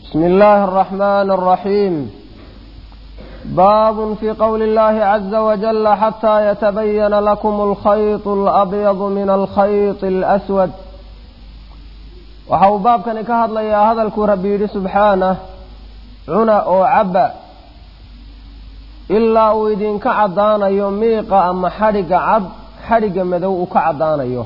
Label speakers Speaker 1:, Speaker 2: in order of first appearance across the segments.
Speaker 1: بسم الله الرحمن الرحيم باب في قول الله عز وجل حتى يتبين لكم الخيط الأبيض من الخيط الأسود waxau baabkani ka hadlayaa hadalkuu rabbi yidhi subxaanah cuna oo cabba ilaa uu idinka caddaanayo miiqa ama xadhigga cad xadhigga madow uu ka caddaanayo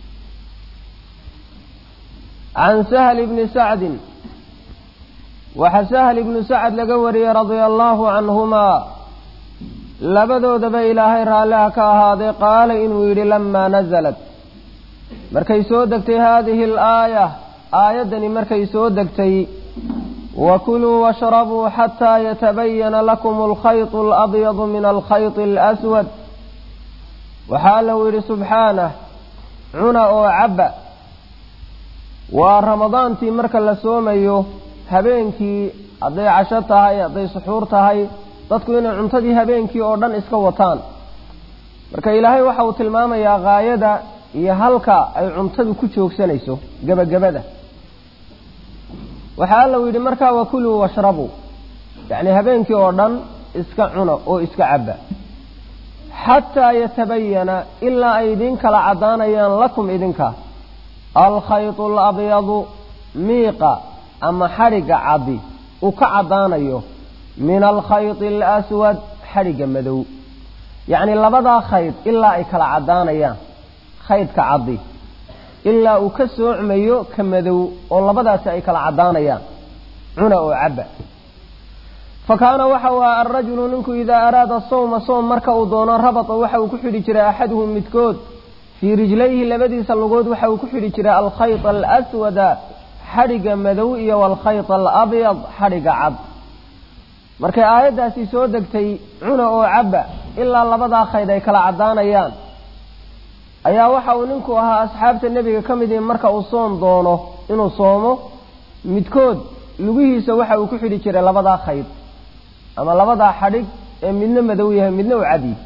Speaker 1: can sahli bni sacdin waxaa sahl ibnu sacad laga wariyey radia allaahu canhumaa labadoodaba ilaahay raalliha ka ahaaday qaala inuu yidhi lamaa nasalat markay soo degtay haadihi alaaya aayaddani markay soo degtay wakuluu washrabuu xataa yatabayana lakum alkhaytu alabyadu min alkhayti alaswad waxaa allau yidhi subxaanah cuna oo cabba waa ramadaantii marka la soomayo habeenkii hadday casho tahay hadday suxuur tahay dadku inay cuntadii habeenkii oo dhan iska wataan marka ilaahay waxa uu tilmaamayaa haayada iyo halka ay cuntadu ku joogsanayso gebagabada waxaa allau yidhi markaa wakuluu washrabuu yacni habeenkii oo dhan iska cuna oo iska cabba xataa yatabayana ilaa ay idin kala caddaanayaan lakum idinka alkhaytu alabyadu miiqa ama xadhigga caddi uu ka caddaanayo min alkhayti alaswad xadhigga madow yacni labadaa khayd ilaa ay kala caddaanayaan khaydka caddi ilaa uu ka soocmayo ka madow oo labadaasi ay kala caddaanayaan cuna oo cabba fa kaana waxa uu aha alrajulu ninku idaa araada sawma soom marka uu doono rabata waxa uu ku xidhi jiray axaduhum midkood fii rijlayhi labadiisa lugood waxa uu ku xidhi jiray alkhayta alaswada xadhigga madow iyo walkhayt alabyad xadhigga cad markay aayaddaasi soo degtay cuna oo cabba ilaa labadaa khayd ay kala caddaanayaan ayaa waxa uu ninku ahaa asxaabta nebiga ka mid ihi marka uu soom doono inuu soomo midkood lugihiisa waxa uu ku xidhi jiray labadaa khayd ama labadaa xadhig ee midna madow yahay midna uu cadi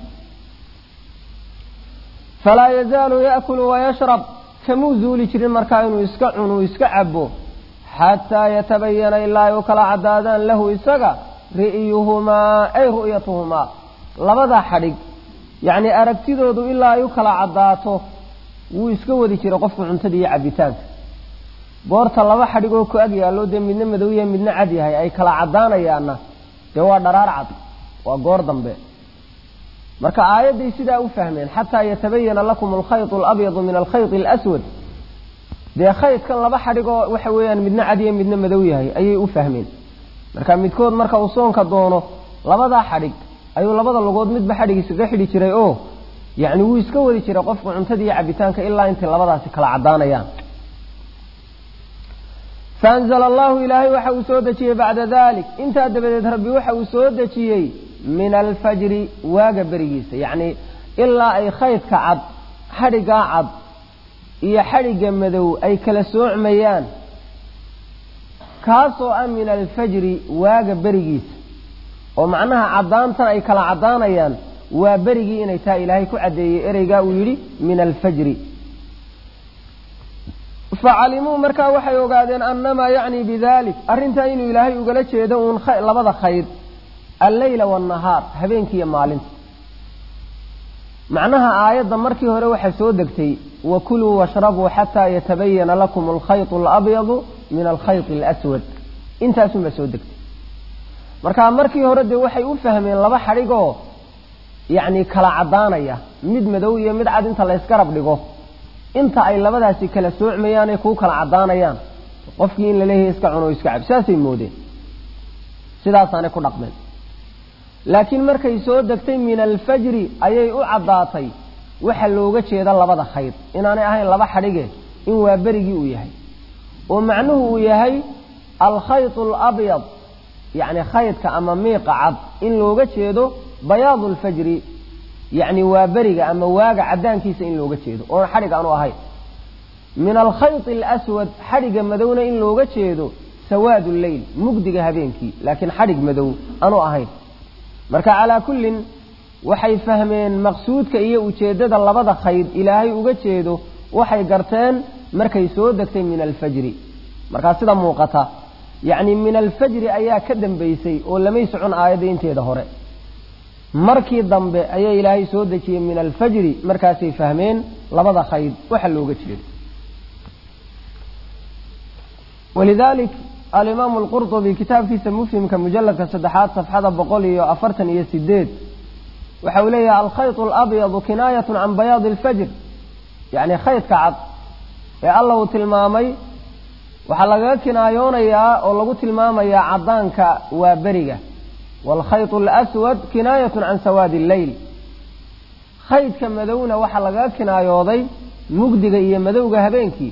Speaker 1: falaa yazaalu yaakulu wayashrab kamuu zuuli jirin markaa inuu iska cunuu iska cabo xataa yatabayana ilaa ay u kala caddaadaan lahu isaga ri'yuhumaa ay ru'yatuhumaa labada xadhig yacni aragtidoodu ilaa ay u kala caddaato wuu iska wadi jiray qofku cuntada iyo cabbitaanka goorta laba xadhig oo ku ag yaallo dee midna madow yahay midna cad yahay ay kala caddaanayaanna dee waa dharaar cad waa goor dambe marka aayadday sidaa u fahmeen xataa yatabayana lakum alkhaytu alabyadu min alkhayti alaswad dee khaydkan laba xadhigoo waxa weeyaan midna cadiya midna madow yahay ayay u fahmeen marka midkood marka uu soonka doono labadaa xadhig ayuu labada lugood midba xadhig iskaga xidhi jiray oo yacni wuu iska wadi jiray qofku cuntada iyo cabbitaanka ilaa intay labadaasi kala caddaanayaan faanzala allahu ilaahay waxa uu soo dejiyey bacda dalik intaa dabadeed rabbi waxa uu soo dejiyey min alfajri waaga berigiisa yacni ilaa ay khaydka cad xadhiggaa cad iyo xadhigga madow ay kala soocmayaan kaasoo ah min alfajri waaga berigiisa oo macnaha caddaantan ay kala caddaanayaan waa berigii inay tahay ilaahay ku caddeeyey ereygaa uu yidhi min alfajri facalimuu markaa waxay ogaadeen annamaa yacni bidalik arrintaa inuu ilaahay ugala jeedo uun labada khayd alleyla waannahaar habeenkiiyo maalinta macnaha aayadda markii hore waxaa soo degtay wakuluu washrabuu xataa yatabayana lakum alkhaytu alabyadu min alkhayti alaswad intaasunbaa soo degtay marka markii hore dee waxay u fahmeen laba xadhigoo yacni kala caddaanaya mid madow iyo mid cad inta laysgarab dhigo inta ay labadaasi kala soocmayaan ay kuu kala caddaanayaan qofkii in laleeyahay iska cuno iska cab saasay moodeen sidaasaanay ku dhaqmeen laakiin markay soo degtay min alfajri ayay u caddaatay waxa looga jeeda labada khayd inaanay ahayn laba xadhige in waa berigii uu yahay oo macnuhu uu yahay alkhaytu alabyad yacni khaydka ama miiqa cad in looga jeedo bayaadu alfajri yacni waa beriga ama waaga caddaankiisa in looga jeedo oon xadhig aanu ahayn min alkhayti alaswad xadhigga madowna in looga jeedo sawaadu lleyl mugdiga habeenkii laakiin xadhig madow aanu ahayn marka calaa kullin waxay fahmeen maqsuudka iyo ujeeddada labada khayd ilaahay uga jeedo waxay garteen markay soo degtay min alfajri markaa sida muuqata yacni min alfajri ayaa ka dambaysay oo lamay socon aayadda inteeda hore markii dambe ayaa ilaahay soo dejiyey min alfajri markaasay fahmeen labada khayd waxa looga jeedo walidalik alimaamu alqurطubi kitaabkiisa mufhimka mujaladka saddexaad safxada boqol iyo afartan iyo sideed waxa uu leeyahay alkhayط alabyadu kinaayat can bayaadi اlfajr yacni khaydka cad ee alla uu tilmaamay waxaa lagaga kinaayoonayaa oo lagu tilmaamayaa caddaanka waa beriga waalkhayط اlaswad kinaayat can sawaadi اlleyl khaydka madowna waxaa lagaga kinaayooday mugdiga iyo madowga habeenkii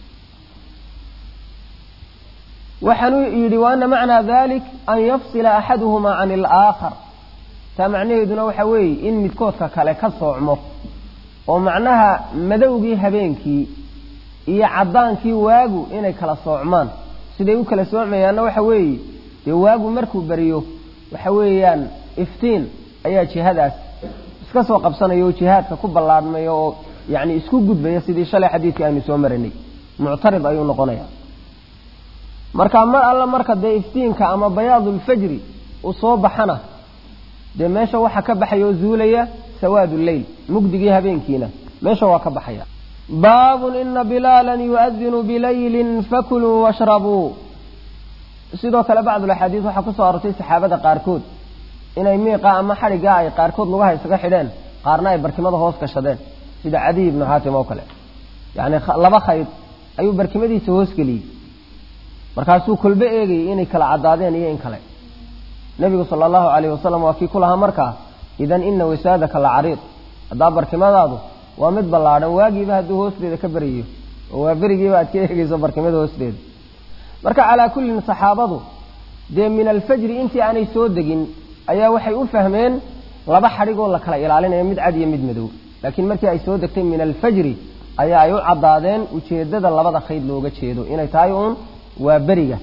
Speaker 1: waxaanuu yidhi waana macnaa dalik an yafsila axaduhumaa can alaakhar taa macnaheeduna waxa weeye in midkoodka kale ka soocmo oo macnaha madowgii habeenkii iyo caddaankii waagu inay kala soocmaan siday u kala soocmayaanna waxa weeye dee waagu markuu beriyo waxa weeyaan iftiin ayaa jihadaas iska soo qabsanaya oo jihaadka ku ballaadhmaya oo yacni isku gudbaya sidii shalay xadiidkii aynu soo maranay muctarid ayuu noqonaya marka mar alle marka dee iftiinka ama bayaadulfajri uu soo baxana dee meesha waxa ka baxaya oo zuulaya sawaadu leyl mugdigii habeenkiina meesha waa ka baxaya baabun ina bilaalan yu'adinu bilaylin fakuluu washrabuu sidoo kale bacdulaxaadiis waxaa ku soo arortay saxaabada qaarkood inay miiqa ama xadhiggaa ay qaarkood lugaha isaga xidheen qaarna ay barkimada hoos gashadeen sida cadiy ibnu xaatim oo kale yacni laba khayd ayuu barkimadiisa hoosgeliyey markaasuu kolbe eegayay inay kala caddaadeen iyo in kale nebigu sala allahu calayh wasalam waa kii ku lahaa markaa idan ina wisaadaka la cariid haddaa barkimadaadu waa mid ballaadhan waagiiba hadduu hoosteeda ka beriyo oo waa berigiiba aad ka eegayso barkimada hoosteeda marka calaa kullin saxaabadu dee min alfajri intii aanay soo degin ayaa waxay u fahmeen laba xadhigoo la kala ilaalinayo mid cad iyo mid madow laakiin markii ay soo degtay min alfajri ayaa ay u caddaadeen ujeeddada labada khayd looga jeedo inay tahay uun waa beriga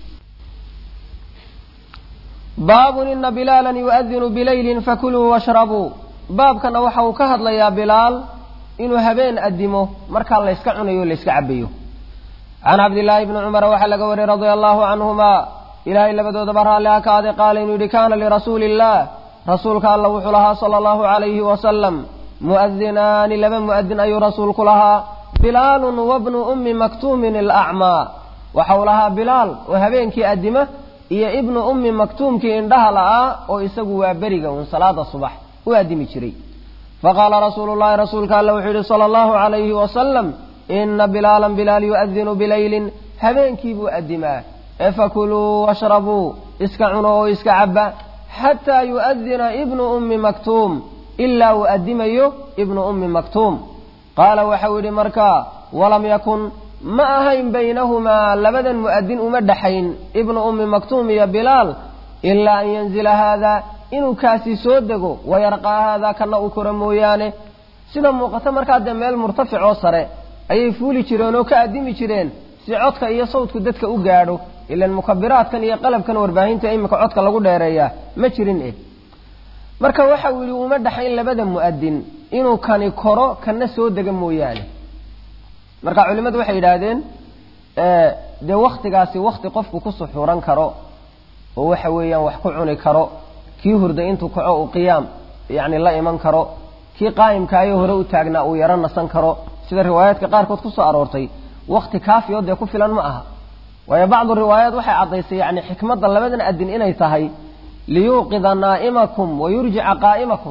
Speaker 1: baabun ina bilaalan yu'adinu bilaylin fakuluu washrabuu baabkana waxa uu ka hadlayaa bilaal inuu habeen adimo markaa layska cunayo o layska cabayo can cabdillaahi bni cumara waxaa laga wariyey radia allahu canhuma ilaahay labadoodaba raalli ha ka ade qaala inuu yihi kaana lirasuuli illah rasuulka alla wuxuu lahaa sala allahu calayhi wasalam mu'adinaani laba mu'adin ayuu rasuulku lahaa bilaalun wabnu ummi maktuumin alacmaa waxa uu lahaa bilaal oo habeenkii adima iyo ibnu ummi maktuumkii indhaha la'aa oo isagu waa beriga uun salaada subax u addimi jiray faqaala rasuulu llahi rasuulka alla wuxuu yihi sala allahu calayhi wasalam ina bilaalan bilaal yu'adinu bilaylin habeenkii buu addimaa ee fakuluu washrabuu iska cuno oo iska cabba xataa yu'adina ibnu ummi maktuum ilaa uu addimayo ibnu ummi maktuum qaala waxau yidhi markaa walam yakun ma ahayn baynahumaa labadan mu'adin uma dhaxayn ibnu ummi maktuum iyo bilaal ilaa an yanzila haadaa inuu kaasi soo dego wayarqaa haadaa kana uu koro mooyaane sida muuqata markaa dee meel murtaficoo sare ayay fuuli jireen oo ka addimi jireen si codka iyo sawdku dadka u gaadho ilan mukabiraadkan iyo qalabkan warbaahinta iminka codka lagu dheereeyaa ma jirin eh marka waxa uu yidhi uma dhaxayn labada mu'adin inuu kani koro kana soo dega mooyaane marka culimmadu waxay yidhaahdeen dee waktigaasi wakti qofku ku suxuuran karo oo waxa weeyaan wax ku cuni karo kii hurda intuu kaco uu qiyaam yacni la iman karo kii qaa'imkaayo hore u taagnaa uu yaro nasan karo sida riwaayaadka qaarkood ku soo aroortay wakti kaafiyo dee ku filan ma aha waayo bacdu riwaayaat waxay caddaysay yacni xikmadda labadan adin inay tahay liyuuqida naa'imakum wa yurjica qaa'imakum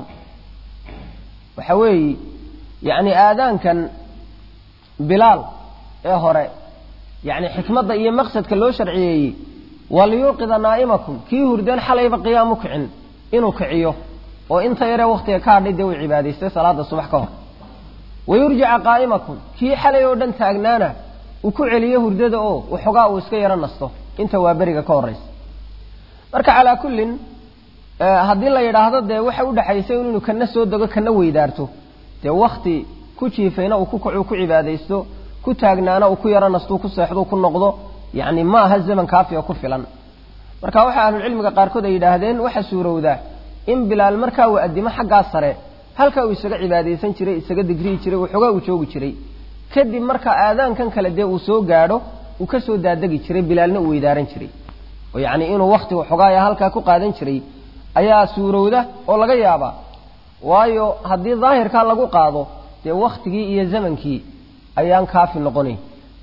Speaker 1: waxa weeye yacni aadaankan bilaal ee hore yacni xikmadda iyo maqsadka loo sharciyeeyey waa liyuuqida naa'imakum kii hurdeen xalayba qiyaam u kicin inuu kiciyo oo inta yaree waktiga ka hadhay dee uu cibaadaystay salaada subax ka hor wayurjica qaa'imakum kii xalay oo dhan taagnaana uu ku celiyo hurdada oo waxoogaa uu iska yaro nasto inta waa beriga ka horraysa marka calaa kullin haddii la yidhaahdo dee waxa udhexaysay inuu kana soo dego kana weydaarto dee wakti ku jiifayna uu ku kacu ku cibaadaysto ku taagnaana uu ku yaro nastuu ku seexdo ku noqdo yacni ma aha zaman kaafiya ku filan marka waxa ahlulcilmiga qaarkood ay yidhaahdeen waxa suurowdaa in bilaal markaa uu addimo xaggaa sare halkaa uu isaga cibaadaysan jiray isaga digrihi jiray waxoogaa uu joogi jiray kadib marka aadaankan kale dee uu soo gaadho uu ka soo daadegi jiray bilaalna uu weydaaran jiray oo yacni inuu wakti xogaaya halkaa ku qaadan jiray ayaa suurowda oo laga yaabaa waayo haddii daahirkaa lagu qaado dee waktigii iyo zamankii ayaan kaafi noqonayn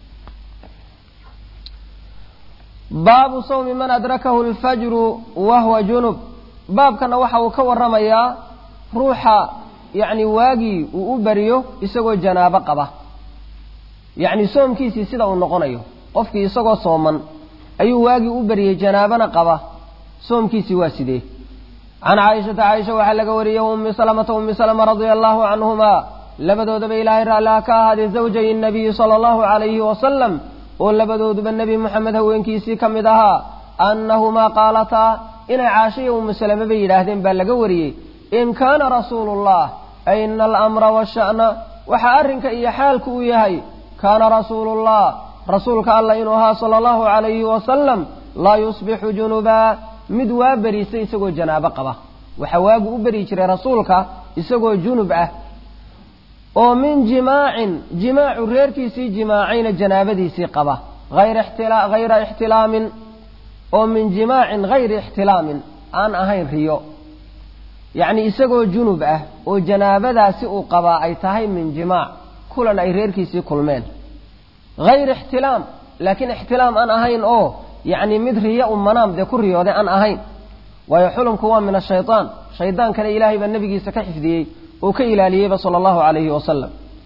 Speaker 1: baabu sawmi man adrakahu alfajru wa huwa junub baabkana waxa uu ka warramayaa ruuxa yacni waagii uu u beriyo isagoo janaabo qaba yacni soomkiisii sida uu noqonayo qofkii isagoo sooman ayuu waagii u beriyey janaabana qaba soomkiisii waa sidee can caaishata caaisha waxaa laga wariyey ummi salamata ummi salama radia allahu canhumaa labadoodaba ilaahay raalliha ka ahaadee zawjay nabiyi sala allahu calayhi wasalam oo labadooduba nebi moxamed haweenkiisii ka mid ahaa annahumaa qaalataa inay caashiya ummu salame bay yidhaahdeen baa laga wariyey in kaana rasuulullah ay ina alamra washa'na waxa arrinka iyo xaalku uu yahay kaana rasuulullah rasuulka allah inuu ahaa sala allahu calayhi wasalam laa yusbixu junubaa mid waa beriisay isagoo janaabo qaba waxa waagu u beri jiray rasuulka isagoo junub ah oo min jimaacin jimaacu reerkiisii jimaacayna janaabadiisii qaba hayra ixtilaamin oo min jimaacin hayri ixtilaamin aan ahayn riyo yacni isagoo junub ah oo janaabadaasi uu qabaa ay tahay min jimaac kulan ay reerkiisii kulmeen hayr ixtilaam laakiin ixtilaam aan ahayn oo yacni mid riyo u manaam dee ku riyooday aan ahayn waayo xulumku waa min ashaytaan shaydaankana ilaahay baa nebigiisa ka xifdiyey oo ka ilaaliyeyba sala allahu calayhi wasalam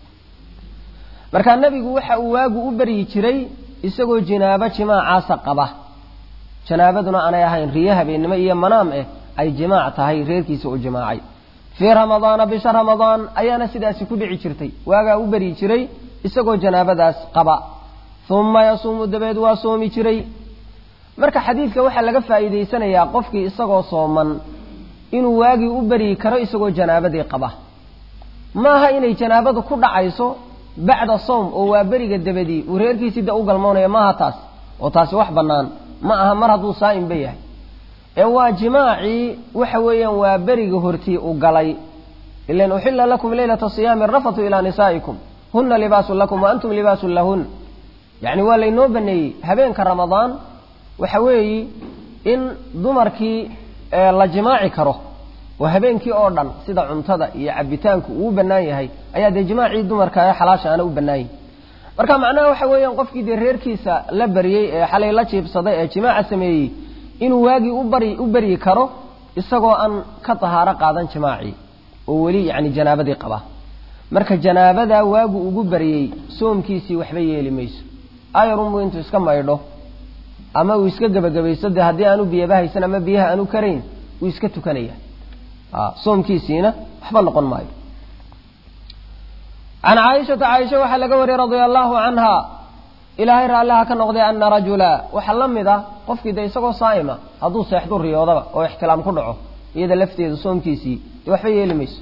Speaker 1: markaa nebigu waxa uu waagu u beryi jiray isagoo jinaabo jimaacaasa qaba janaabaduna aanay ahayn riyo habeennimo iyo manaam eh ay jimaac tahay reerkiisa u jimaacay fii ramadaana bisha ramadaan ayaana sidaasi ku dhici jirtay waagaa u beryi jiray isagoo janaabadaas qaba uma yasuumu dabeed waa soomi jiray marka xadiidka waxaa laga faa'iidaysanayaa qofkii isagoo sooman inuu waagii u beryi karo isagoo janaabadii qaba maaha inay janaabadu ku dhacayso bacda sowm oo waa beriga dabadii uu reerkiisii da u galmoonaya maaha taas oo taasi wax bannaan ma aha mar hadduu saa'imba yahay ee waa jimaacii waxa weeyaan waa beriga hortii u galay ilan uxilla lakum leylata siyaami rafatu ilaa nisaa'ikum huna libaasun lakum wa antum libaasun lahun yacni waa laynoo baneeyey habeenka ramadaan waxa weeyi in dumarkii la jimaaci karo oo habeenkii oo dhan sida cuntada iyo cabitaanku uu bannaan yahay ayaa dee jimaacii dumarka ee xalaasha aana u bannaanyahy marka macnaha waxa weeyaan qofkii dee reerkiisa la baryey ee xalay la jiibsaday ee jimaaca sameeyey inuu waagii ubari u beryi karo isagoo aan ka tahaaro qaadan jimaacii oo weli yacni janaabadii qaba marka janaabadaa waagu ugu baryey soomkiisii waxba yeeli mayso ayarunbuu intuu iska maydho ama uu iska gebagabaysto dee haddii aanu biyaba haysan ama biyaha aanu karayn wuu iska tukanaya soomkiisiina waxba noqon maayo can caaishata caaisha waxaa laga wariyey radia allahu canha ilaahay raalliha ka noqday ana rajula waxaa la mid ah qofkii de isagoo saa'ima hadduu seexdu riyoodaba oo ixtilaam ku dhaco iyada lafteeda soomkiisii dee waxba yeeli mayso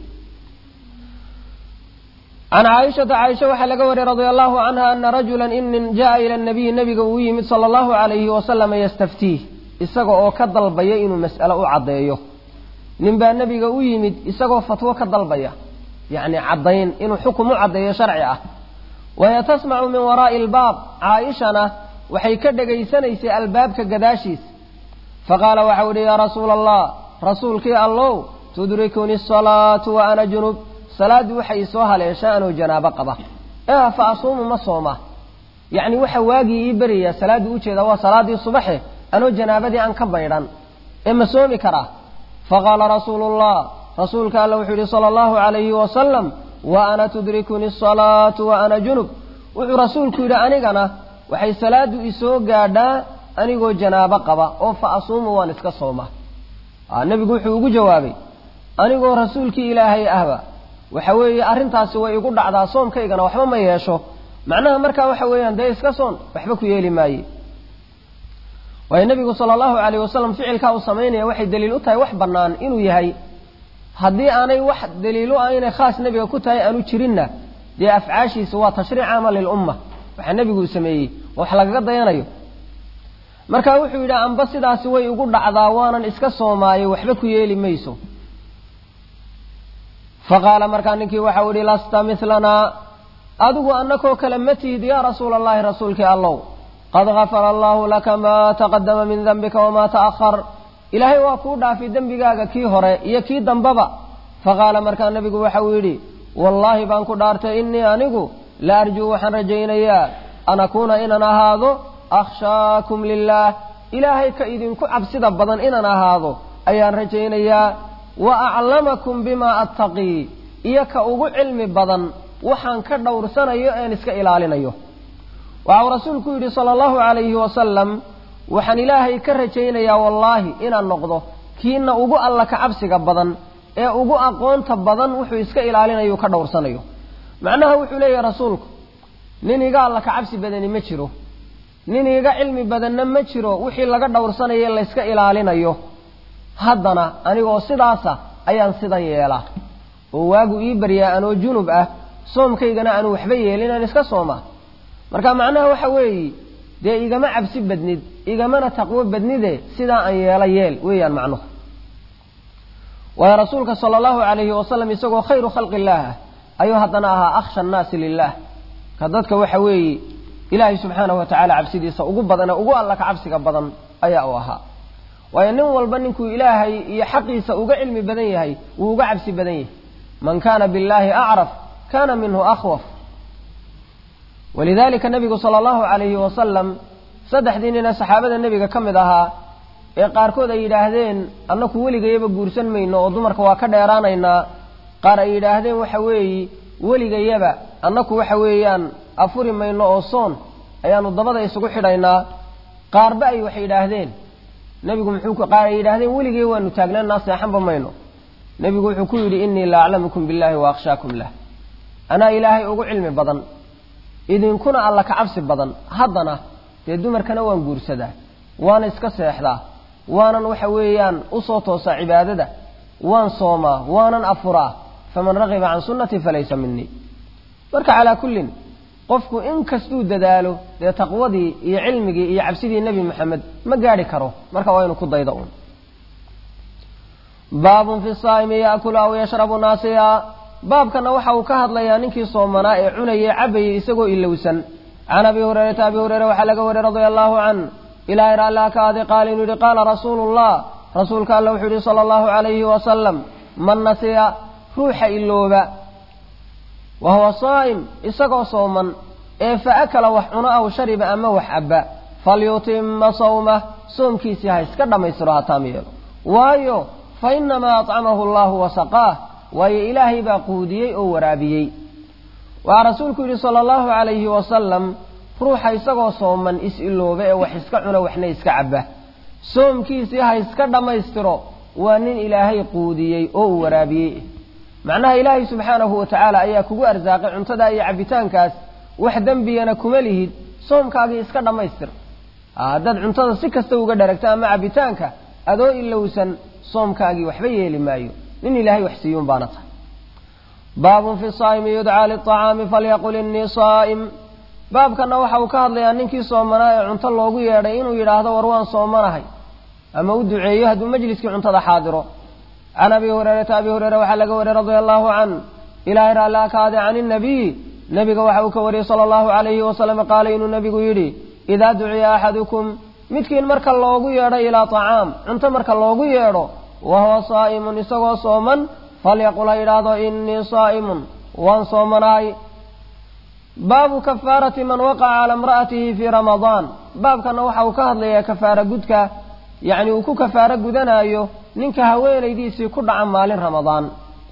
Speaker 1: can caaishata caaisha waxaa laga wariyey radia allahu canha ana rajula inin jaa ila nabiyi nabiga uu yimid sala allahu calayhi wasalama yastaftiih isaga oo ka dalbaya inuu mas'alo u caddeeyo nin baa nebiga u yimid isagoo fatwo ka dalbaya yacni caddayn inuu xukum u caddeeyo sharci ah waya tasmacu min waraa'i albaab caaishana waxay ka dhegaysanaysay albaabka gadaashiis faqaala waxau idhi yaa rasuula allah rasuulkii allow tudrikuni asalaatu wa ana junub salaaddii waxay isoo haleeshaa anoo janaabo qaba ee fa asuumu ma sooma yacni waxa waagii ii beriyaa salaaddii ujeeda waa salaaddii subaxe anoo janaabadii aan ka baydhan ee ma soomi karaa faqaala rasuulu llah rasuulka alla wuxuu yihi sala allahu calayhi wasalam wa ana tudrikuni asalaatu wa ana junub wuxuu rasuulku yidhi anigana waxay salaaddu isoo gaadhaa anigoo janaabo qaba oo fa asuumu waan iska sooma nebigu wuxuu ugu jawaabay anigoo rasuulkii ilaahay ahba waxa weeye arrintaasi way igu dhacdaa soomkaygana waxba ma yeesho macnaha markaa waxa weeyaan dee iska soon waxba ku yeeli maaye waayo nebigu sala allahu calayh wasalam ficilkaa uu samaynaya waxay daliil u tahay wax bannaan inuu yahay haddii aanay wax daliilo ah inay khaas nebiga ku tahay aanu jirinna dee afcaashiisa waa tashriic caama lilumma waxaa nebigu uu sameeyey wax lagaga dayanayo marka wuxuu yidhi amba sidaasi way igu dhacdaa waanan iska soomaayo waxba ku yeeli mayso faqaala markaa ninkii waxau idhi lasta milanaa adigu annakoo kale ma tihid yaa rasuula allahi rasuulkii allow qad gafara allaahu laka maa taqadama min dembika wamaa ta'ahar ilaahay waa kuu dhaafay dembigaaga kii hore iyo kii dambaba faqaala markaa nebigu waxa uu yidhi wallaahi baan ku dhaartay innii anigu la arjuu waxaan rajaynayaa an akuuna inaan ahaado akhshaakum lilaah ilaahay ka idinku cabsida badan inaan ahaado ayaan rajaynayaa wa aclamakum bimaa attaqii iyo ka ugu cilmi badan waxaan ka dhowrsanayo een iska ilaalinayo waxau rasuulku yidhi sala allahu calayhi wasalam waxaan ilaahay ka rajaynayaa wallaahi inaan noqdo kiina ugu alla ka cabsiga badan ee ugu aqoonta badan wuxuu iska ilaalinayo ka dhowrsanayo macnaha wuxuu leeyahay rasuulku nin iga alla ka cabsi badani ma jiro nin iga cilmi badanna ma jiro wixii laga dhowrsanayo layska ilaalinayo haddana anigoo sidaasa ayaan sidan yeelaa oo waagu ii baryaa anoo junub ah soomkaygana aanu waxba yeelin aan iska soomaa marka macnaha waxa weeye dee igama cabsi badnid igamana taqwo badnide sidaa aan yeela yeel weeyaan macnuhu waayo rasuulka sala allahu calayhi wasalam isagoo khayru khalqi illaah ah ayuu haddana ahaa akhsha annaasi lilah ka dadka waxa weeye ilaahay subxaanahu wa tacaala cabsidiisa ugu badan ee ugu alla ka cabsiga badan ayaa u ahaa waayo nin walba ninkuu ilaahay iyo xaqiisa uga cilmi badan yahay wuu uga cabsi badan yahay man kaana billaahi acraf kana minhu akhwaf walidalika nabigu sala allahu calayhi wasalam saddexdii nina saxaabada nebiga ka mid ahaa ee qaarkood ay yidhaahdeen annaku weligayaba guursan mayno oo dumarka waa ka dheeraanaynaa qaar ay yidhaahdeen waxa weeye weligayaba annaku waxa weeyaan afuri mayno oo soon ayaanu dabada isugu xidhaynaa qaarba ay wax yidhaahdeen nebigu muxuu qaar ay yidhaahdeen weligay waanu taagnaanaa seexanba mayno nebigu wuxuu ku yidhi innii la aclamukum billaahi wa akhshaakum lah anaa ilaahay ugu cilmi badan idinkuna alla ka cabsi badan haddana dee dumarkana waan guursadaa waana iska seexdaa waanan waxa weeyaan usoo toosaa cibaadada waan soomaa waanan afuraa faman ragiba can sunnatii falaysa minii marka calaa kullin qofku in kastuu dadaalo dee taqwadii iyo cilmigii iyo cabsidii nebi moxamed ma gaadhi karo marka waa inu ku daydo uun baabun fi saa'imi yaakulu aw yashrabu naasiya baabkana waxa uu ka hadlayaa ninkii soomanaa ee cunayay cabayay isagoo ilowsan can abi hurayrata abi hureyre waxaa laga wariyey radia allahu can ilaahay raallah ka aaday qaala inuu yihi qaala rasuulu llah rasuulka alla wuxuu yihi sala allahu calayhi wasalam man nasiya ruuxa ilooba wa huwa saa'im isagoo sooman ee fa akala wax cuno aw shariba ama wax cabba falyutima sawmah soomkiisii ha iska dhammaystiro hataam yeelo waayo fa inamaa acamahu allahu wasaqaah waayo ilaahay baa quudiyey oo waraabiyey waxaa rasuulku yidhi sala allahu calayhi wasalam ruuxa isagoo sooman is-ilooba ee wax iska cuna waxna iska cabba soomkiisii ha iska dhammaystiro waa nin ilaahay quudiyey oo uu waraabiyey macnaha ilaahay subxaanahu wa tacaala ayaa kugu arsaaqay cuntadaa iyo cabbitaankaas wax dembigana kuma lihid soomkaagii iska dhammaystir haddaad cuntada si kasta uga dharagto ama cabbitaanka adoo ilowsan soomkaagii waxba yeeli maayo nin ilaahay wax siiyuun baana tahay baabun fi saa'imi yudcaa liطacaami falyaqul innii saa'im baabkana waxa uu ka hadlayaa ninkii soomanaa ee cunto loogu yeedhay inuu yidhaahdo war waan soomanahay ama u duceeyo hadduu majliskii cuntada xaadiro can abi hurayrata abi hureyre waxaa laga wariyey radia allahu can ilaahay raallaa ka aaday can inabiy nebiga waxa uu ka wariyey sala allahu calayhi wasalam qaala inuu nebigu yidhi idaa duciya axadukum midkiin marka loogu yeedho ilaa tacaam cunto marka loogu yeedho wa huwa saa'imun isagoo sooman falyaqul ha yidhaahdo innii saa'imun waan soomanaay baabu kafaarati man waqaca cala imra'atihi fii ramadaan baabkana waxa uu ka hadlayaa kafaara gudka yacni uu ku kafaaro gudanaayo ninka haweenaydiisii ku dhaca maalin ramadaan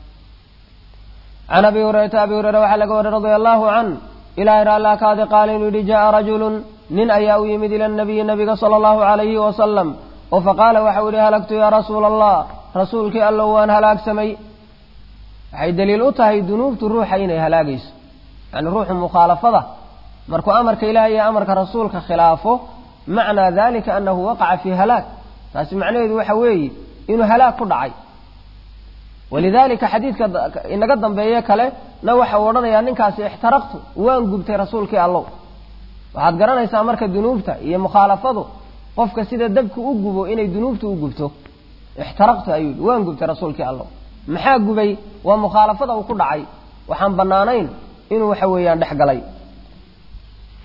Speaker 1: can abi hurayrata abi hureyre waxaa laga wariyey radia allahu can ilaahay raallaa kaadi qaala inuu yidhi ja'a rajulun nin ayaa u yimid ila nabiyi nabiga sala allahu calayhi wasalam oo faqaala waxau yidhi halagtu yaa rasuula allah rasuulkii allow waan halaagsamay waxay daliil u tahay dunuubtu ruuxa inay halaagayso yani ruuxu mukhaalafada markuu amarka ilaah iyo amarka rasuulka khilaafo macnaa dalika anahu waqaca fii halaag taasi macnaheedu waxa weeye inuu halaag ku dhacay walidalika xadiidka inaga dambeeye kale na waxa uu odhanayaa ninkaasi ixtaraqtu waan gubtay rasuulkii allow waxaad garanaysaa marka dunuubta iyo mukhaalafadu qofka sida dabku u gubo inay dunuubtu u gubto ixtaraqtu ayuu yidhi waan gubtay rasuulkii allow maxaa gubay waa mukhaalafada uu ku dhacay waxaan bannaanayn inuu waxa weeyaan dhex galay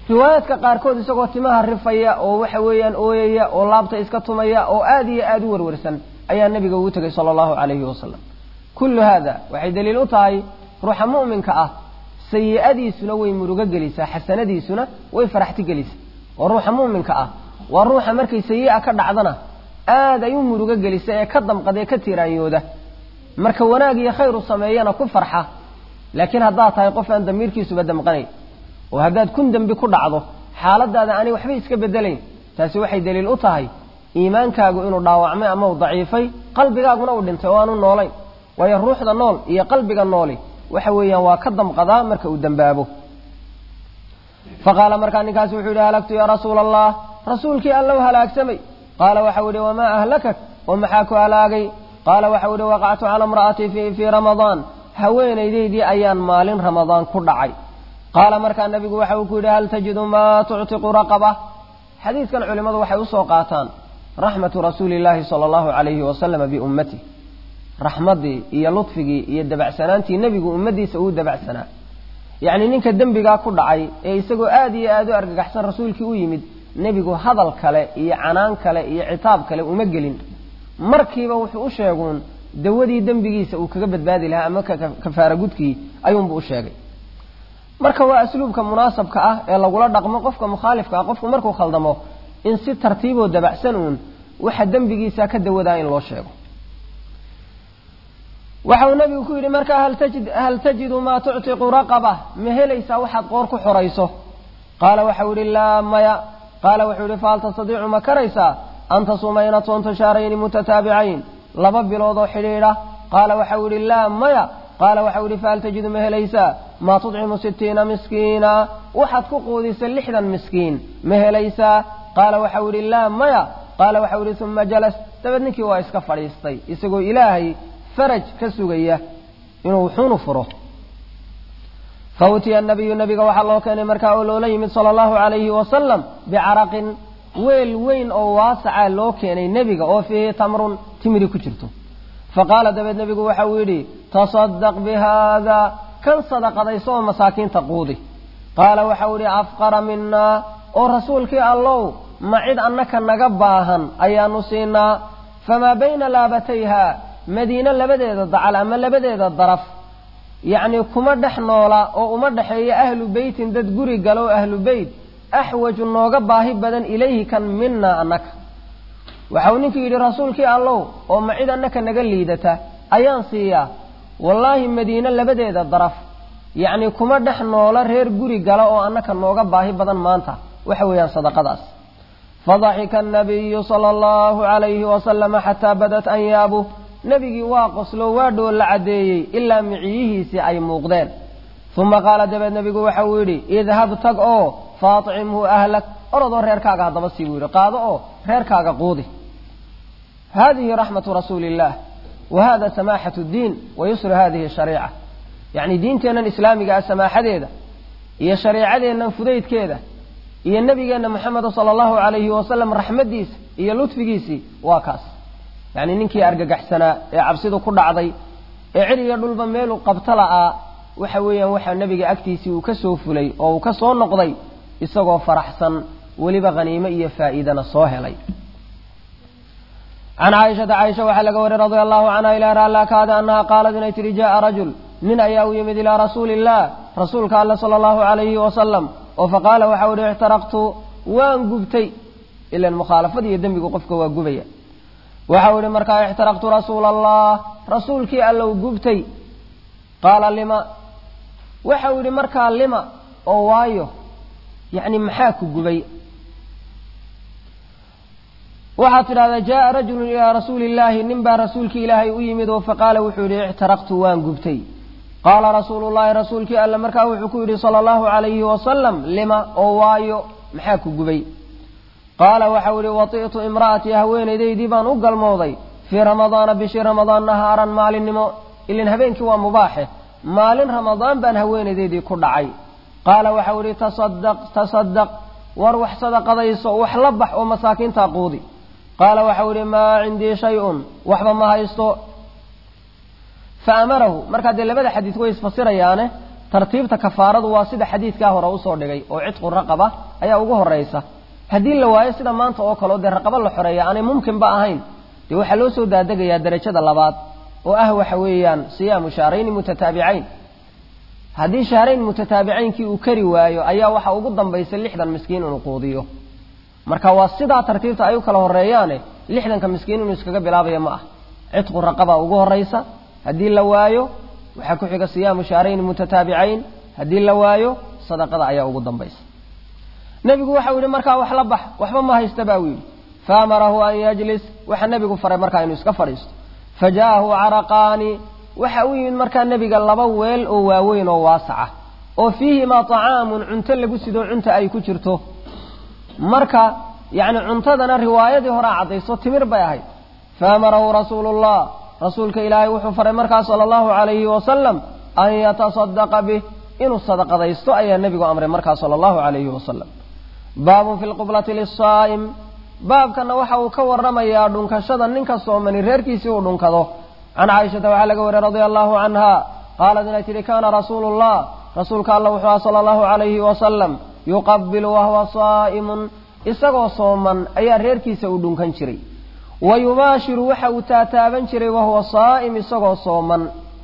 Speaker 1: riwaayaadka qaarkood isagoo timaha rifaya oo waxa weeyaan ooyaya oo laabta iska tumaya oo aada iyo aada u warwarsan ayaa nebiga ugu tegay sala allahu calayhi wasalam kullu haada waxay daliil u tahay ruuxa mu'minka ah sayi-adiisuna way murugo gelisaa xasanadiisuna way faraxti gelisaa oo ruuxa mu'minka ah waa ruuxa markay sayi-a ka dhacdana aad ay u murugo gelisa ee ka damqada ee ka tiiraanyooda marka wanaag iyo khayr u sameeyana ku farxa laakiin haddaad tahay qof aan damiirkiisuba damqanayn oo haddaad kun dembi ku dhacdo xaaladaada aanay waxba iska bedelayn taasi waxay daliil u tahay iimaankaagu inuu dhaawacmay ama uu daciifay qalbigaaguna uu dhintay oo aanu noolayn waayo ruuxda nool iyo qalbiga nooli waxa weeyaan waa ka damqadaa marka uu dembaabo faqaala markaa ninkaasi wuxuu yidhi halagtu yaa rasuula allah rasuulkii allow halaagsamay qaala waxau yidhi wamaa ahlakak oo maxaa ku halaagay qaala waxau yidhi waqactu cala imra'atii fii ramadaan haweenaydaydii ayaan maalin ramadaan ku dhacay qaala markaa nabigu waxa uu ku yidhi hal tajidu maa tuctiqu raqaba xadiidkan culimmadu waxay usoo qaataan raxmatu rasuuli llaahi sala allahu calayhi wasalama biummatih raxmaddii iyo ludfigii iyo dabacsanaantii nebigu ummaddiisa uu dabacsanaa yacni ninka dembigaa ku dhacay ee isagoo aada iyo aada u argagaxsan rasuulkii u yimid nebigu hadal kale iyo canaan kale iyo citaab kale uma gelin markiiba wuxuu u sheeguun dawadii dembigiisa uu kaga badbaadi lahaa ama kafaara gudkii ayuunbu u sheegay marka waa asluubka munaasabka ah ee lagula dhaqmo qofka mukhaalifka ah qofku markuu khaldamo in si tartiiboo dabacsan uun waxa dembigiisa ka dawadaa in loo sheego waxa uu nabigu ku yidhi markaa hal tajidu maa tuctiqu raqaba ma helaysaa waxaad qoor ku xorayso qaala waxau yidhi laa maya qaala wuxuu yidhi fahal tastadiicu ma karaysaa an tasuuma inaad soonto shaarayni mutataabicayn laba bilood oo xidhiidha qaala waxau yidhi laa maya qaala waxau yidhi fahal tajidu ma helaysaa maa tudcimu sittiina miskiina waxaad ku quudisa lixdan miskiin ma helaysaa qaala waxau yidhi laa maya qaala waxau yidhi uma jalas dabeed ninkii waa iska fadhiistay isagoo ilaahay faraj ka sugaya inuu wuxuunu furo fa utiya nabiyu nabiga waxaa loo keenay markaa oo loola yimid sala allahu calayhi wasalam bicaraqin weel weyn oo waasaca loo keenay nebiga oo fiihi tamrun timiri ku jirto faqaala dabeed nebigu waxa uu yidhi tasadaq bihaada kan sadaqadayso oo masaakiinta quudi qaala waxau yidhi afqara minaa oo rasuulkii allow ma cid annaka naga baahan ayaanu siinaa famaa bayna laabatayha madiine labadeeda dacal ama labadeeda daraf yacnii kuma dhex noola oo uma dhexeeya ahlu beytin dad guri galo oo ahlu beyt axwaju nooga baahi badan ilayhi kan minaa annaka waxau ninkii yidhi rasuulkii allow oo ma cid annaka naga liidata ayaan siiyaa wallaahi madiine labadeeda daraf yacnii kuma dhex noola reer guri gala oo annaka nooga baahi badan maanta waxa weeyaan sadaqadaas fadaxika annabiyu sala allahu calayhi wasalama xataa badat anyaabuh nebigii waa qoslo waa dhool la caddeeyey ilaa miciyihiisii ay muuqdeen uma qaala dabeed nebigu waxa uu yidhi idhab tag oo faacimhu ahlak orodoo reerkaaga haddaba sii buu yidhi qaado oo reerkaaga quudi hadihi raxmatu rasuuli illaah wa hada samaaxatu ddiin wa yusru hadihi shariica yacni diinteennan islaamiga ah samaaxadeeda iyo shareicadeennan fudaydkeeda iyo nebigeenna moxameda sala allahu calayhi wasalam raxmaddiisa iyo ludfigiisii waa kaas yacni ninkii argagaxsanaa ee cabsidu ku dhacday ee cid iyo dhulba meeluu qabto la'aa waxa weeyaan waxaa nebiga agtiisii uu ka soo fulay oo uu ka soo noqday isagoo faraxsan weliba haniimo iyo faa'iidana soo helay can caaishata caaisha waxaa laga wariyey radia allahu canha ilaa raallaa kaada annaha qaalad inay tidhi ja'a rajul nin ayaa u yimid ilaa rasuuli illah rasuulka alle sala allahu calayhi wasalam oo faqaala waxau ihi ixtaraqtu waan gubtay ilan mukhaalafada iyo dembigu qofka waa gubaya waxau ihi markaa ixtaraqtu rasuula allah rasuulkii allow gubtay qaala lima waxau yidhi markaa lima oo waayo yacni maxaa ku gubay waxaad tidhahdaa jaaa rajulun ilaa rasuuli illaahi nin baa rasuulkii ilaahay u yimid oo faqaala wuxuu yidhi ixtaraqtu waan gubtay qaala rasuulu llahi rasuulkii alle markaa wuxuu ku yidhi sala allahu calayhi wasalam lima oo waayo maxaa ku gubay qaala waxau yidhi wati'tu imra'atii haweenaydaydii baan u galmooday fii ramadaana bishii ramadaan nahaaran maalinimo ilin habeenkii waa mubaaxe maalin ramadaan baan haweenaydaydii ku dhacay qaala waxau yidhi tasadaq tasadaq war wax sadaqadayso wax la bax oo masaakiintaa quudi qaala waxau yidhi maa cindii shay-un waxba ma haysto fa amarahu markaa dee labada xadiis way isfasirayaane tartiibta kafaaradu waa sida xadiidkaa hore usoo dhigay oo cidqu raqaba ayaa ugu horaysa haddii la waayo sida maanta oo kaleo dee raqabo la xoreeya aanay mumkinba ahayn dee waxaa loo soo daadegayaa derajada labaad oo ah waxa weeyaan siyaamu shahrayni mutataabicayn haddii shahrayn mutataabicaynkii uu kari waayo ayaa waxa ugu dambaysa lixdan miskiin inuu quudiyo marka waa sidaa tartiibta ay u kala horeeyaane lixdanka miskiin inuu iskaga bilaabaya ma ah cidqu raqaba ugu horaysa haddii la waayo waxaa ku xiga siyaamu shahrayni mutataabicayn haddii la waayo sadaqada ayaa ugu dambaysa nebigu waxau yidhi markaa wax la bax waxba ma haysta baa uu yidhi faamarahu an yajlis waxaa nebigu faray markaa inuu iska fadhiisto faja'ahu caraqaani waxa u yimid markaa nebiga laba weel oo waaweyn oo waasaca oo fiihimaa طacaamun cunto lagu sido cunta ay ku jirto marka yacni cuntadana riwaayadii horea caddayso timir bay ahayd faamarahu rasuulu اllah rasuulka ilaahay wuxuu faray markaa sala allahu calayhi wasalam an yatasadaqa bih inuu sadaqadaysto ayaa nebigu amray markaa sala allahu calayhi wasalam baabun fi lqublati lisaa'im baabkana waxa uu ka waramayaa dhunkashada ninka soomani reerkiisii uu dhunkado can caaishata waxaa laga wariyey radia allahu canha qaalat inay tidhi kaana rasuulu llah rasuulka alla wuxuu aha sala allahu calayhi wasalam yuqabilu wahuwa saa'imun isagoo sooman ayaa reerkiisa uu dhunkan jiray wa yubaashiru waxa uu taataaban jiray wahuwa saa'im isagoo sooman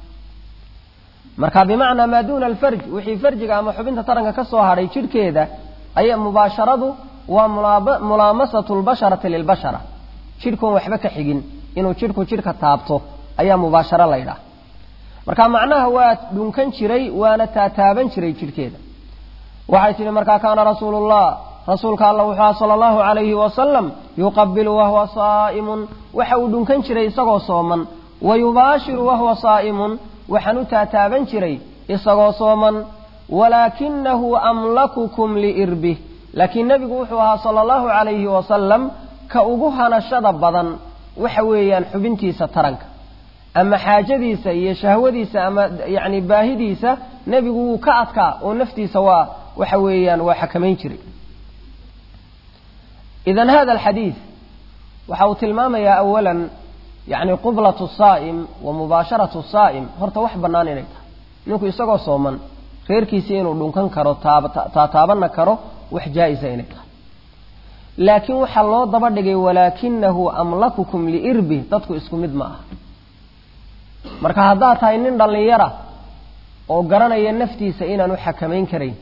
Speaker 1: marka bimacnaa maa duuna alfarj wixii farjiga ama xubinta taranka ka soo hadhay jidhkeeda aya mubaasharadu waa mulaamasatu lbasharati lilbashara jidhkuun waxba ka xigin inuu jidhku jidhka taabto ayaa mubaasharo la ydhaha marka macnaha waa dhunkan jiray waana taataaban jiray jidhkeeda waxay tidhi markaa kaana rasuulu llah rasuulka alla wuxuu aha sala allahu calayhi wasalam yuqabilu wahuwa saa'imun waxa uu dhunkan jiray isagoo sooman wa yubaashiru wahuwa saa'imun waxaan u taataaban jiray isagoo sooman walaakinahu amlakukum liirbih laakiin nebigu wuxuu ahaa sala allahu calayhi wasalam ka ugu hanashada badan waxa weeyaan xubintiisa taranka ama xaajadiisa iyo shahwadiisa ama yacni baahidiisa nebigu wuu ka adkaa oo naftiisa waa waxa weeyaan waa xakamayn jiray idan hada alxadiid waxa uu tilmaamayaa awalan yacni qublatu saa'im wa mubaasharatu saa'im horta wax bannaan inay tahay ninku isagoo sooman reerkiisii inuu dhunkan karo taataabanna karo wax jaa-isa inay tahay laakiin waxaa loo daba dhigay walaakinahu amlakukum liirbih dadku isku mid ma aha marka haddaad tahay nin dhallinyara oo garanaya naftiisa inaanu xakamayn karayn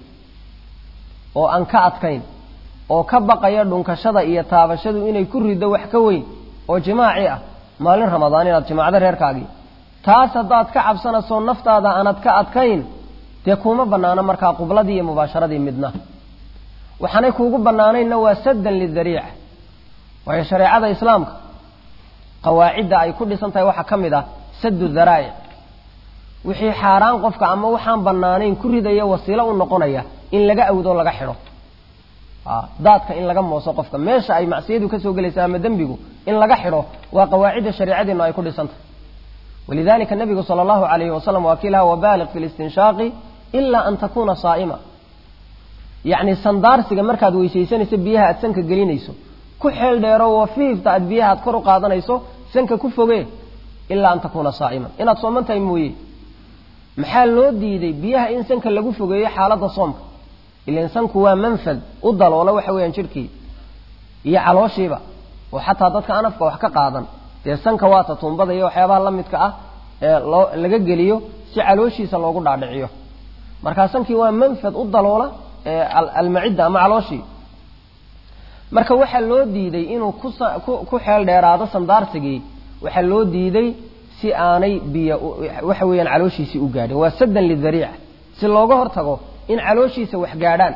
Speaker 1: oo aan ka adkayn oo ka baqaya dhunkashada iyo taabashadu inay ku riddo wax ka weyn oo jimaaci ah maalin ramadaan inaad jimaacdo reerkaagii taas haddaad ka cabsanayso naftaada aanad ka adkayn dee kuuma bannaano markaa qubladii iyo mubaasharadii midna waxaanay kuugu bannaanaynna waa saddan lidariica waayo shareecada islaamka qawaacidda ay ku dhisan tahay waxaa ka mid ah saddu daraa'ic wixii xaaraan qofka ama waxaan bannaanayn ku ridaya wasiilo u noqonaya in laga awdo laga xidho daadka in laga mooso qofka meesha ay macsiyadu ka soo gelaysa ama dembigu in laga xidho waa qawaacidda shareecadeennu ay ku dhisan tahay walidalika nabigu sala allahu alayhi wasalam waa kiilaha wabaaliq fi listinshaaqi ilaa an takuuna saa'ima yacni sandaarsiga markaad weysaysanayso biyaha aad sanka gelinayso ku xeel dheero wafiifta aad biyaha aad kor u qaadanayso sanka ku foge ilaa an takuuna saa'iman inaad sooman tahay mooye maxaa loo diiday biyaha in sanka lagu fogeeyo xaaladda soomka ilan sanku waa manfad u daloola waxa weeyaan jidhkii iyo calooshiiba oo xataa dadka anafka wax ka qaadan dee sanka waata tuumbada iyo waxyaabaha la midka ah ee loo laga geliyo si calooshiisa loogu dhaadhiciyo markaa sankii waa manfad u daloola almacidda ama calooshii marka waxaa loo diiday inuu ku xeel dheeraado sandaarsigii waxaa loo diiday si aanay biyo waxa weeyaan calooshiisii u gaadhin waa saddan lidariica si looga hortago in calooshiisa wax gaadhaan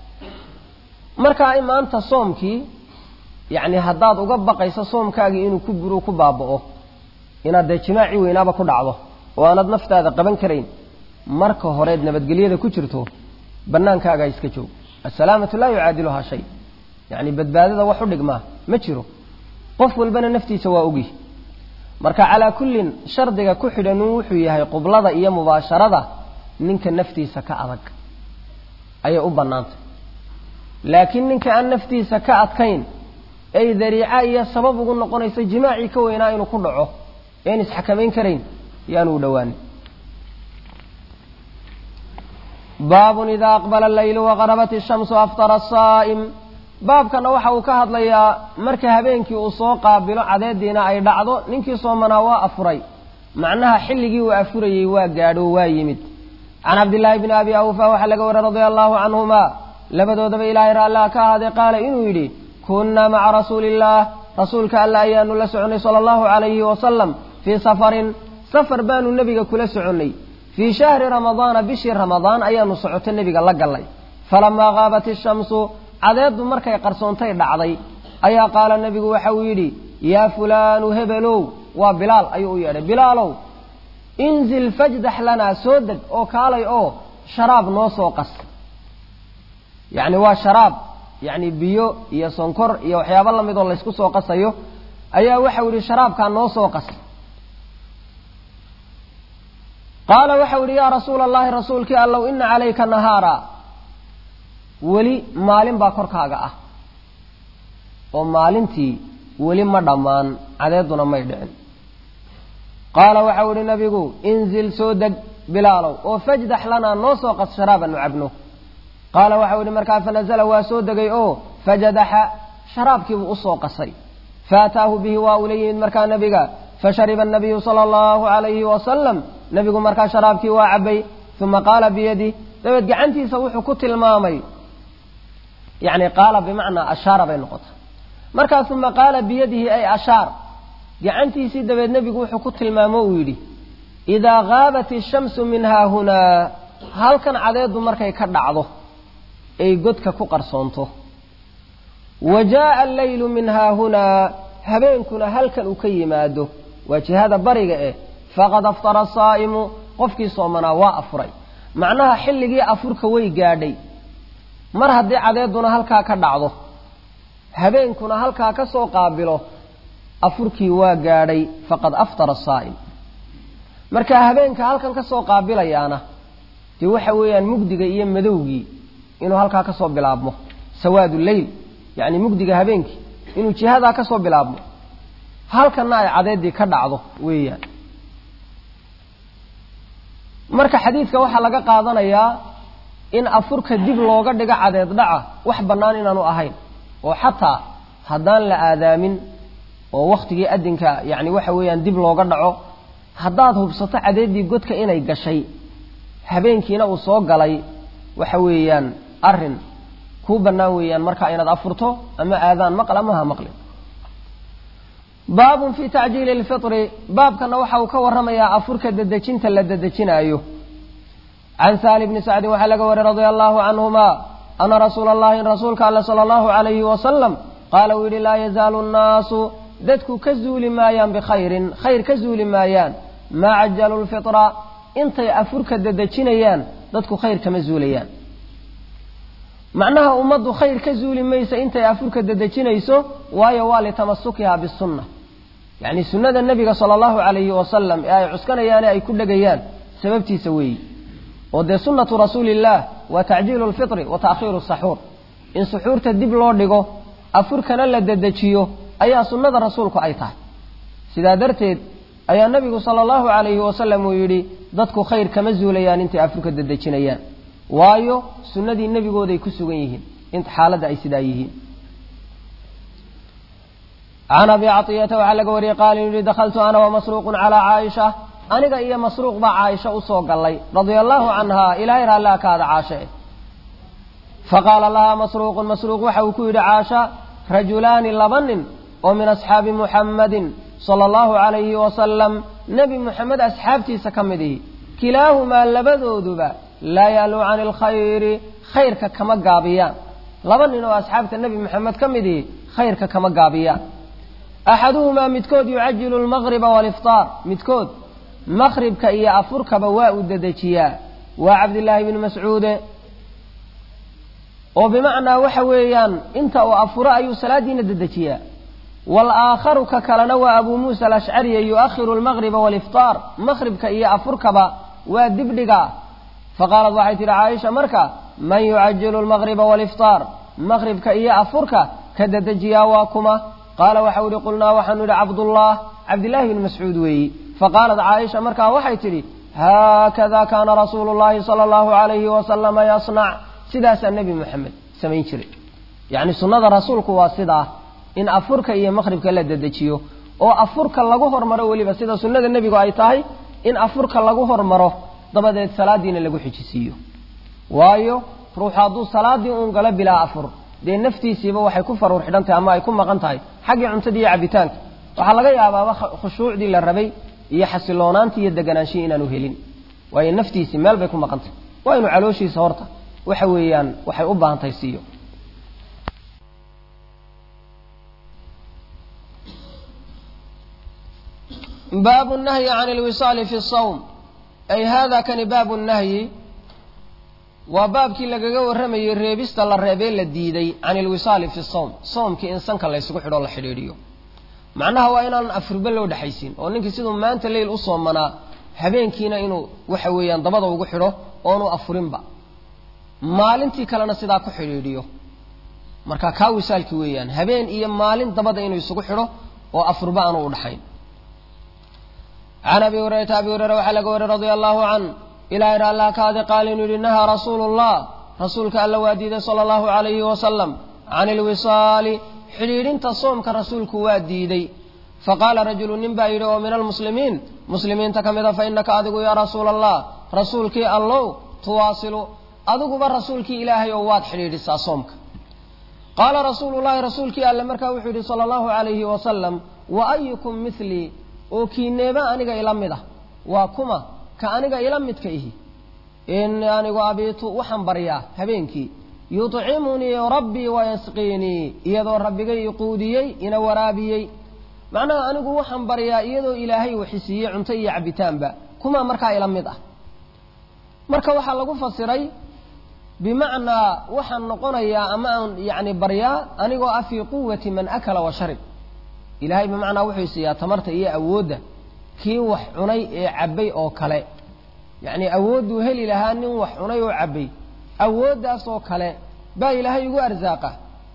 Speaker 1: markaa maanta soomkii yacni haddaad uga baqayso soomkaagii inuu ku buro ku baaba'o inaad dee jimaaci weynaaba ku dhacdo oo aanad naftaada qaban karayn marka horeed nabadgelyada ku jirto bannaankaagaa iska joog assalaamatu laa yucaadiluhaa shay yacni badbaadada wax u dhigmaa ma jiro qof walbana naftiisa waa ogi marka calaa kullin shardiga ku xidhanun wuxuu yahay qublada iyo mubaasharada ninka naftiisa ka adag ayay u bannaantay laakiin ninka aan naftiisa ka adkayn ay dariica iyo sabab ugu noqonayso jimaacii ka weynaa inuu ku dhaco een isxakamayn karayn yaanu u dhowaanin baabun idaa aqbala alleylu waqarabat ishamsu aftara asaa'im baabkana waxa uu ka hadlayaa marka habeenkii uu soo qaabilo cadeediina ay dhacdo ninkii soomanaa waa afuray macnaha xilligii uu afurayey waa gaadho waa yimid can cabdillaahi bni abi awfa waxaa laga wariyey radia allahu canhuma labadoodaba ilaahay raallah ka ahaaday qaala inuu yidhi kunnaa maca rasuuliillaah rasuulka alla ayaanu la soconnay sala allahu calayhi wasalam fii safarin safar baanu nebiga kula soconnay fii shahri ramadaana bishii ramadaan ayaanu socoto nebiga la gallay falamaa qaabat ishamsu cadeeddu markay qarsoontay dhacday ayaa qaala nebigu waxa uu yidhi yaa fulaanu hebelow waa bilaal ayuu u yeedhay bilaalow inzil fajdax lanaa soo deg oo kaalay oo sharaab noo soo qas yacni waa sharaab yacni biyo iyo sonkor iyo waxyaabo lamid oo laysku soo qasayo ayaa waxau yidhi sharaabkaa noo soo qas qaala waxau yidhi yaa rasuula allahi rasuulkii allow ina calayka nahaara weli maalin baa korkaaga ah oo maalintii weli ma dhammaan cadeeduna may dhicin qaala waxau idhi nabigu inzil soo deg bilaalow oo fajdax lanaa noo soo qas sharaaban nu cabno qaala waxau idhi markaa fanazala waa soo degay oo fajadaxa sharaabkiibuu usoo qasay faataahu bihi waa ula yimid markaa nabiga fashariba anabiyu sala allahu calayhi wasalam nebigu markaa sharaabkii waa cabay uma qaala biyadi dabeed gacantiisa wuxuu ku tilmaamay yani qaala bimacnaa ashaara bay noqota markaa uma qaala biyadihi ay ashaar gacantiisii dabeed nebigu wuxuu ku tilmaamo uu yidhi idaa gaabat ishamsu min haahunaa halkan cadeeddu markay ka dhacdo ay godka ku qarsoonto wa jaaa alleylu min haahunaa habeenkuna halkan uu ka yimaado waa jihada bariga eh faqad aftara asaa'imu qofkii soomanaa waa afuray macnaha xilligii afurka way gaadhay mar haddii cadeeduna halkaa ka dhacdo habeenkuna halkaa ka soo qaabilo afurkii waa gaadhay faqad aftara asaa'im marka habeenka halkan ka soo qaabilayaana dee waxa weeyaan mugdiga iyo madowgii inuu halkaa ka soo bilaabmo sawaadu leyl yacni mugdiga habeenkii inuu jihadaa ka soo bilaabmo halkanna ay cadeeddii ka dhacdo weeyaan marka xadiidka waxaa laga qaadanayaa in afurka dib looga dhigo cadeed dhaca wax bannaan inaanu ahayn oo xataa haddaan la aadaamin oo wakhtigii adinka yacni waxa weeyaan dib looga dhaco haddaad hubsato cadeeddii godka inay gashay habeenkiina uu soo galay waxa weeyaan arrin kuu bannaan weeyaan markaa inaad afurto ama aadaan maql ama ha maqlin baabun fii tacjiili lfitri baabkana waxa uu ka warramayaa afurka dedejinta la dedejinaayo can saali bni sacdin waxaa laga wariyey radia allahu canhuma ana rasuula allahi rasuulka alle sala allahu calayhi wasalam qaala uu yidhi laa yazaalu nnaasu dadku ka zuuli maayaan bikhayrin khayr ka zuuli maayaan maa cajalu lfitra intay afurka dedejinayaan dadku khayr kama zuulayaan macnaha ummaddu khayr ka zuuli maysa intay afurka dedejinayso waayo waa litamasukiha bisunna yacni sunnada nebiga sala allahu calayhi wasalam ee ay cuskanayaane ay ku dhegayaan sababtiisa weeyi oo dee sunnatu rasuulillaah waa tacjiilu lfitri wa ta'khiiru saxuur in suxuurta dib loo dhigo afurkana la dedejiyo ayaa sunnada rasuulku ay tahay sidaa darteed ayaa nebigu sala allahu calayhi wasalam uu yidhi dadku khayr kama zuulayaan intay afurka dedejinayaan waayo sunnadii nebigooday ku sugan yihiin int xaaladda ay sidaa yihiin can abi caiyata waxaa laga wariyey qaala inuu yihi dakhaltu ana wamasruuqun calaa caaisha aniga iyo masruuq baa caaisha usoo gallay radia allahu canha ilaahay raallaa kaada caashe faqaala lahaa masruuqun masruuq waxa uu ku yidhi caasha rajulaani laba nin oo min asxaabi muxammadin sala allahu calayhi wasalam nebi muxamed asxaabtiisa ka mid ihi kilaahumaa labadooduba laa yaaluu cani alkhayri khayrka kama gaabiyaan laba nin oo asxaabta nebi moxamed ka mid ihi khayrka kama gaabiyaan axaduhumaa midkood yucajilu lmaqriba waaliftaar midkood maqribka iyo afurkaba waa uu dedejiyaa waa cabdillaahi bni mascuude oo bimacnaa waxa weeyaan inta uu afuro ayuu salaadiina dedejiyaa waalaakharu ka kalena waa abuu muusa alashcariya yu'akhiru almaqriba waaliftaar maqribka iyo afurkaba waa dibdhigaa faqaalad waxay tidhi caaisha marka man yucajilu lmaqriba waaliftaar maqribka iyo afurka ka dedejiyaa waa kuma qaala waxau ihi qulnaa waxaanu idhi cabdullah cabdillaahi bni mascuud weeyi faqaalat caaisha markaa waxay tidhi haakada kaana rasuulu llahi sala allahu alayhi wasalama yasnac sidaasaa nebi moxamed samayn jiray yacni sunnada rasuulku waa sidaa in afurka iyo maqhribka la dedejiyo oo afurka lagu hormaro weliba sida sunnada nebigu ay tahay in afurka lagu hormaro dabadeed salaadiina lagu xijisiiyo waayo ruuxu hadduu salaadii uun galo bilaa afur dee naftiisiiba waxay ku faruur xidhan tahay ama ay ku maqan tahay xaggii cuntadii iyo cabitaanka waxaa laga yaabaaba khushuucdii la rabay iyo xasiloonaantii iyo deganaanshihi inaanu helin waayo naftiisii meel bay ku maqan tahay waa inu calooshiisa horta waxa weeyaan waxay u baahan tahay siiyo baabu nahyi can lwisaali fi sawm ay hada kani baabu nahyi waa baabkii lagaga warramayey reebista la reebee la diiday can ilwisaali fi sawm soomkii in sanka laysugu xidho la xidhiidhiyo macnaha waa inaan afurba loo dhexaysin oo ninkii siduu maanta leyl u soomanaa habeenkiina inuu waxa weeyaan dabada ugu xidho oonu afurinba maalintii kalena sidaa ku xidhiidhiyo marka kaa wisaalki weeyaan habeen iyo maalin dabada inuu isugu xidho oo afurba aanu u dhaxayn can abi hurayrata abi hureyra waxaa laga wariy radia allahu can ilahay raallaa kaadi qaal inuu yihi nahaa rasuulu llah rasuulka alla waa diiday sala allahu calayhi wasalam can ilwisaali xidhiidhinta soomka rasuulku waa diiday faqaala rajulu nin baa yidhi oo min almuslimiin muslimiinta ka mida fa innaka adigu yaa rasuula allah rasuulkii allow tuwaasilu adiguba rasuulkii ilaahay oo waad xidhiidhisaa soomka qaala rasuulu llahi rasuulkii alle markaa wuxuu yidhi sala allahu calayhi wasalam wa ayukum milii oo kiineeba aniga ila mid ah waa kuma ka aniga ila midka ihi ini anigu abiitu waxaan baryaa habeenkii yudcimunii rabbii wayasqiinii iyadoo rabbigay iquudiyey ina waraabiyey macnaha anigu waxaan baryaa iyadoo ilaahay waxisiiyey cunto iyo cabitaanba kumaa markaa ila mid ah marka waxaa lagu fasiray bimacnaa waxaan noqonayaa ama aan yani baryaa anigoo ah fii quwati man akala wa sharib ilaahay bimacnaa wuxuu siiyaa tamarta iyo awoodda kii wax cunay ee cabbay oo kale yacnii awoodduu heli lahaa nin wax cunay oo cabbay awooddaas oo kale baa ilaahay igu arsaaqa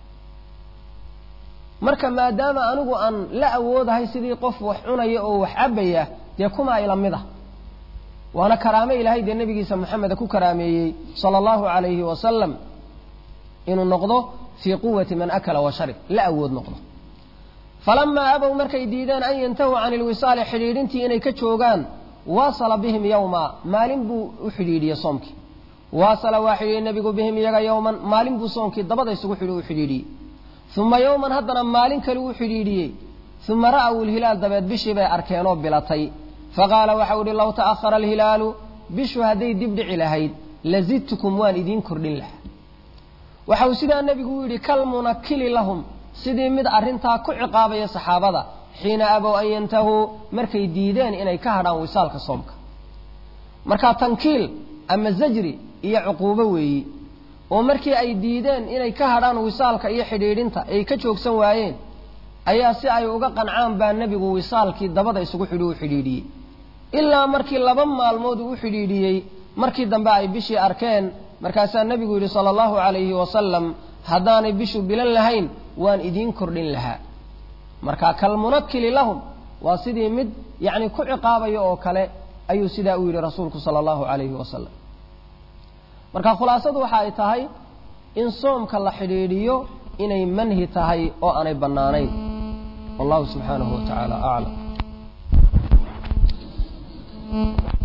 Speaker 1: marka maadaama anigu aan la awoodahay sidii qof wax cunaya oo wax cabbaya dee kumaa ila mid ah waana karaame ilaahay dee nebigiisa moxameda ku karaameeyey sala allahu calayhi wasalam inuu noqdo fii quwati man akala wa sharib la awood noqdo falamaa abow markay diideen an yantahuu can ilwisaali xidhiidhintii inay ka joogaan waasala bihim yowma maalin buu u xidhiidhiyey soomkii waasala waa xidhiidhiyey nebigu bihim iyaga yowman maalin buu soomkii dabada isugu xidhi u xidhiidhiyey uma yowman haddana maalin kale uu xidhiidhiyey uma ra'aw ilhilaal dabeed bishii bay arkeenoo bilatay faqaala waxau ihi low ta'ahara alhilaalu bishu hadday dib dhici lahayd lazidtukum waan idiin kordhin lahaa waxau sidaa nebigu u yidhi kalmunakili lahum sidii mid arrintaa ku ciqaabaya saxaabada xiina abow an yantahuu markay diideen inay ka hadhaan wisaalka soomka marka tankiil ama zajri iyo cuquubo weeyi oo markii ay diideen inay ka hadhaan wisaalka iyo xidhiidhinta ay ka joogsan waayeen ayaa si ay uga qancaan baa nebigu wisaalkii dabada isugu xidhi u xidhiidhiyey ilaa markii laba maalmood uu u xidhiidhiyey markii dambe ay bishii arkeen markaasaa nebigu yidhi sala allahu calayhi wasalam haddaanay bishu bilan lahayn waan idiin kordhin lahaa marka kalmunakili lahum waa sidii mid yacni ku ciqaabaya oo kale ayuu sidaa u yidhi rasuulku sala allahu calayhi wasalam marka khulaasadu waxa ay tahay in soomka la xidhiidhiyo inay manhi tahay oo aanay bannaanayn wallahu subxaanahu wa tacaala aclam